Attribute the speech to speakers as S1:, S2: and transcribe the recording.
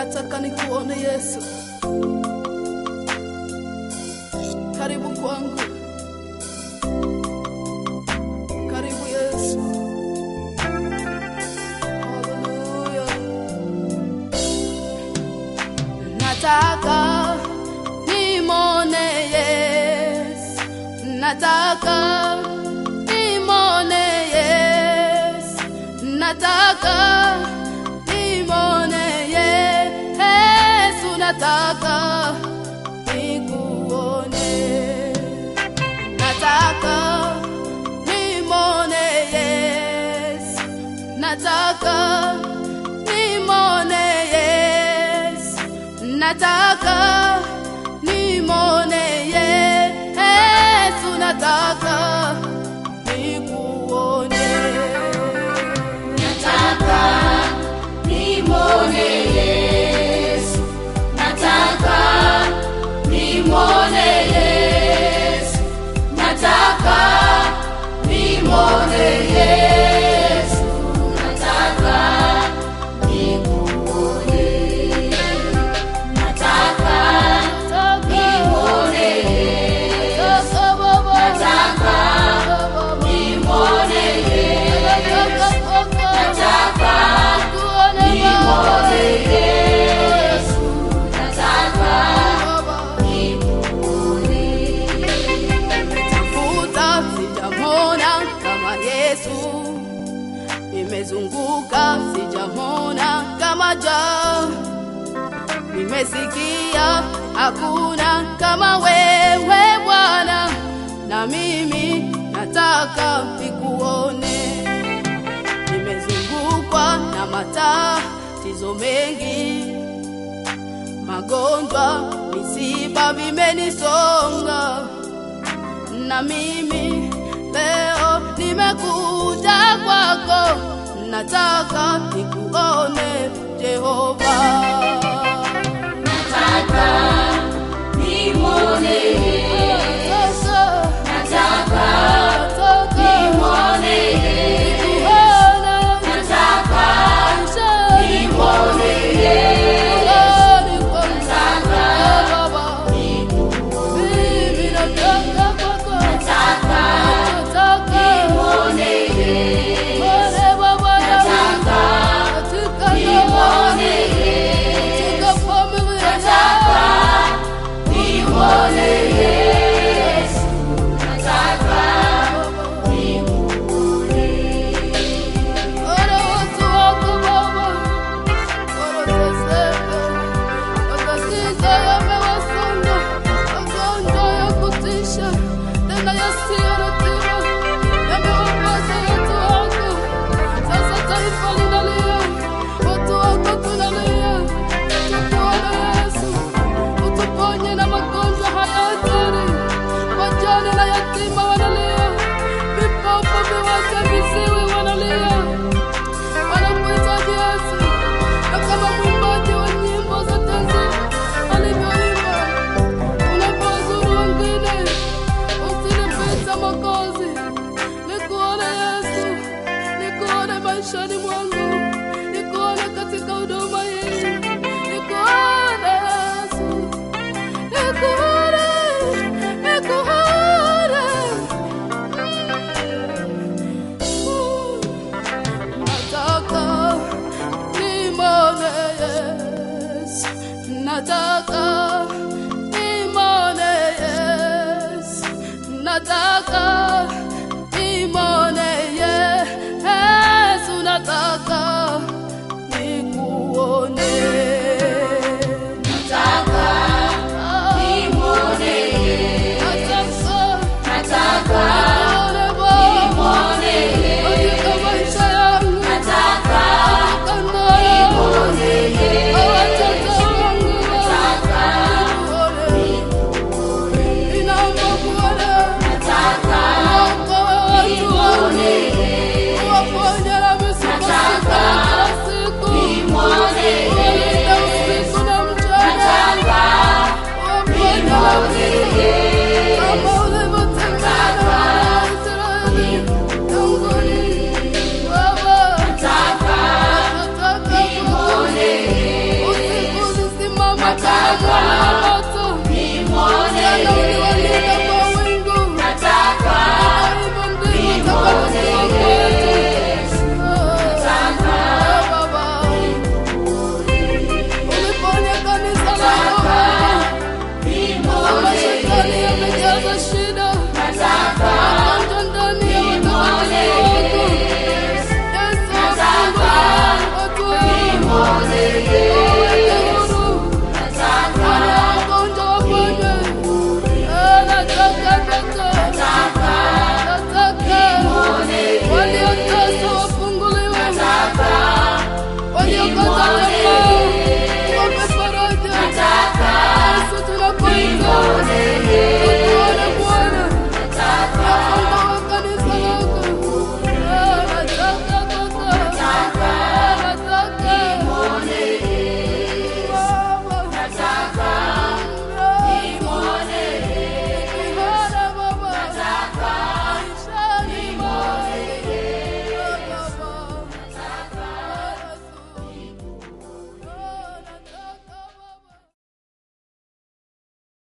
S1: nataka nikuone Yesu. Karibu kwangu, karibu Yesu. Haleluya. Nataka nimone Yesu, nataka nimone Yesu, nataka nimone Yesu, nataka nikuone, nataka nimone Yesu, nataka nimone Yesu, nataka nimone Yesu, nataka nikuone.
S2: Nataka nimwone Yesu, nataka nimwone Yesu, nataka nimwone Yesu, nataka nikuone, nataka nimwone Yesu, nataka nimwone Yesu, nataka nimwone Yesu, nataka nikuone.
S1: Tafuta sijamona kama Yesu, nimezunguka sijamona kama ja, nimesikia hakuna kama wewe Bwana, na mimi nataka nikuone. Nimezungukwa na matatizo mengi, magonjwa, misiba vimenisonga na mimi leo nimekuja kwako, nataka nikuone Jehova.
S2: Nataka nimwone Yesu, nataka nimwone Yesu, nataka nimwone Yesu, nataka nikuone, nataka nimwone Yesu, nataka nimwone Yesu, nataka nimwone Yesu, nataka nikuone.
S1: Ora watu wako Baba, wanateseka, matatizo yamewasonga, magonjwa ya kutisha, tena yasiyo na tiba, yamewapata watu wako. Sasa taifa linalia, watu wako tunalia, tukuone Yesu, utuponye na magonjwa haya hatari, wajane na yatima wanalia, vipofu, viwete, viziwi wanalia wanakuhitaji Yesu, na kama mwimbaji wa nyimbo za tenzi alivyoimba, unapozuru wengine usinipita Mwokozi, nikuone Yesu, nikuone maishani mwangu, nikuone katika huduma hii, nikuone Yesu, nikuone, nikuone nataka nimone Yesu, nataka